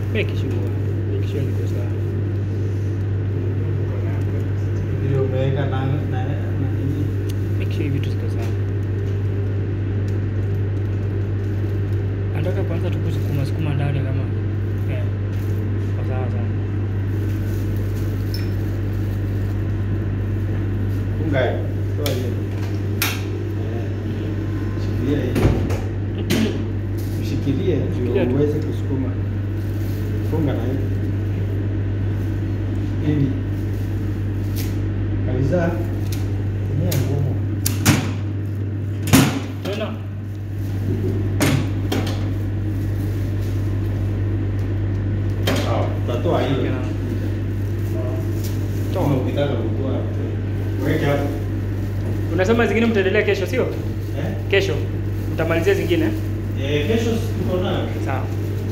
Make sure. Make sure niko sawa. Vile umeweka na na na nini? Make sure hivi vitu ziko sawa. Nataka kwanza tu kusukuma sukuma ndani kama eh. Kwa sawa sawa. Funga hiyo. Toa hiyo. Eh, Shikilia hiyo. Ushikilie Shikilia tu. ndio uweze kusukuma. Funga na hiyo. Hivi. Kabisa. Tumia ngumu. Tena. Sawa. Utatoa hiyo. Yeah. Toa ukitaka kutoa. Weke hapo. Unasema zingine mtaendelea kesho sio? Eh? Kesho. Mtamalizia zingine? Eh, kesho tuko nayo. Sawa.